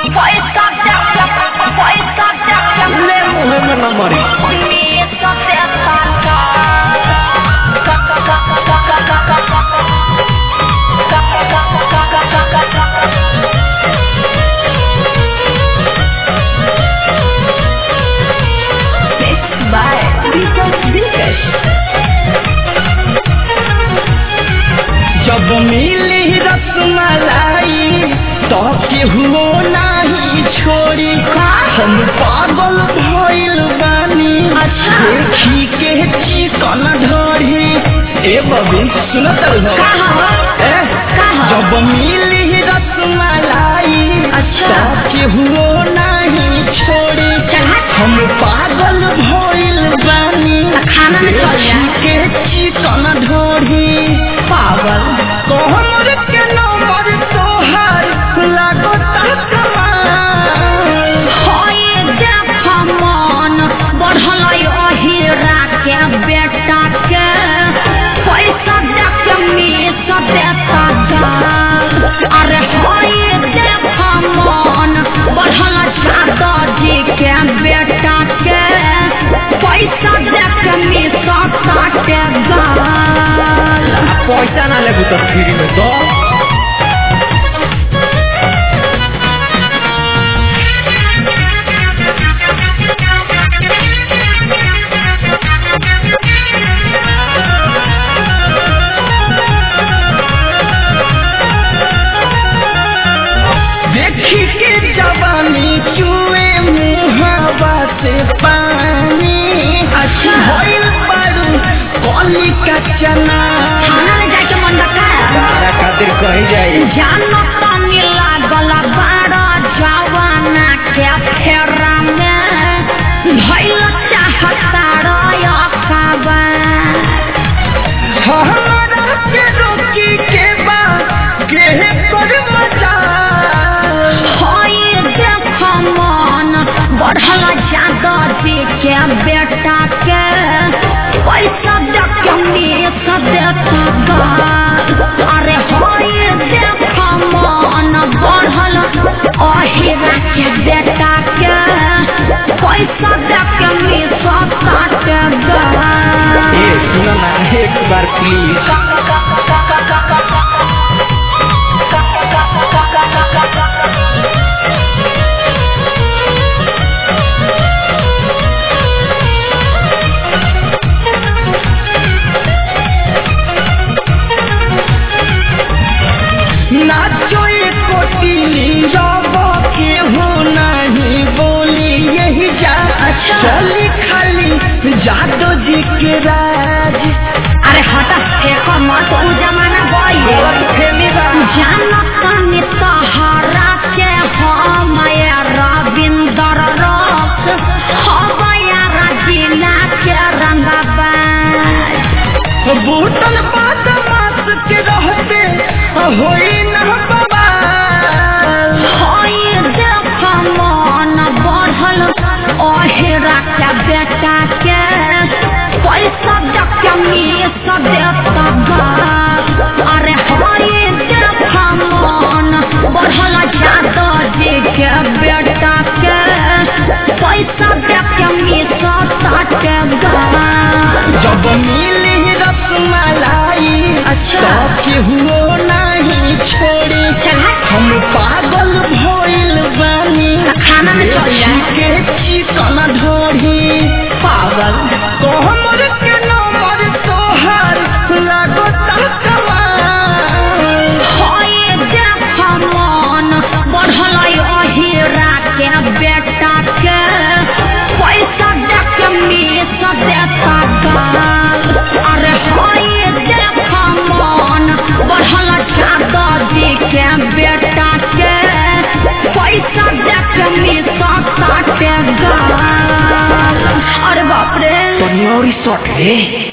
पैसा देके पैसा देके ले मुहे में न मरी मीस देता का का का का का का का का का by Vikas Vikash. जब मिली रसमलाई तो केहू नहीं छोड़ी हम पागल भइल बानी अच्छा। देखी के चिकन ढोरी ए बबी सुनत रहो कहाँ? ए कहाँ? जब मिली रसमलाई अच्छा। तो केहू नहीं छोड़ी चला। हम पागल भइल बानी खाना में चल जा। देखी के चिकन ढोरी पागल कोहमर के नंबर तोहार लागो कमाल होए देख मन बढ़ल अहिरा के बेटा के पैसा देख मीस देता गाल अरे होए देख मन बढ़ल जादा जी के बेटा के पैसा देख मीस काटे गाल पैसा ना लेबू तो फ्री में दो देखी के जवानी चुए मुहावा से पानी अच्छा। भइल बारू कली का चना थाना में जाके मन रखा तारा खातिर कही जाई जानो पानी लागल बाड़ा जवाना के फेरा में भइल चाहता रया खाबा हमारा के रोकी के बा के कर मजा होई देख मन बढ़ल जादा जी के बेटा के पैसा देख के मीस देता गाल अरे होई देख मन बढ़ल अहिरा के बेटा के पैसा देख के मीस काटे गाल ए सुनो ना एक बार प्लीज नाचो एक कोटिली रब के हो नहीं बोली यही जा चली खाली जादो जी के राज अरे हटा फेंको मत उ जमाना गई फेमी बा जानतानी तहरा के हम रविंदर रस हवया रजीला के रंगबाज बूटल बात मास के रहते होई न बवाल होई देख मन बढ़ल अहेरा के बेटा के पैसा देख के मीस देता गाल अरे होई देख मन बढ़ल जादा जी के बेटा के पैसा देख के मीस काटे गाल जब मिली रसमलाई अच्छा। तो केहू नहीं छोड़ी चला। हम पागल भइल बानी खाना में चल जा। के चिकन ढोरी पागल कोहमर के नंबर तोहार लागो कमाल होए देख मन बढ़ल अहिरा के बेटा के पैसा देख के मीस देता गाल अरे होए देख मन बढ़ल जादा जी के बेटा के पैसा देख के मीस काटे गाल अरे बाप रे तो नौरी सट रे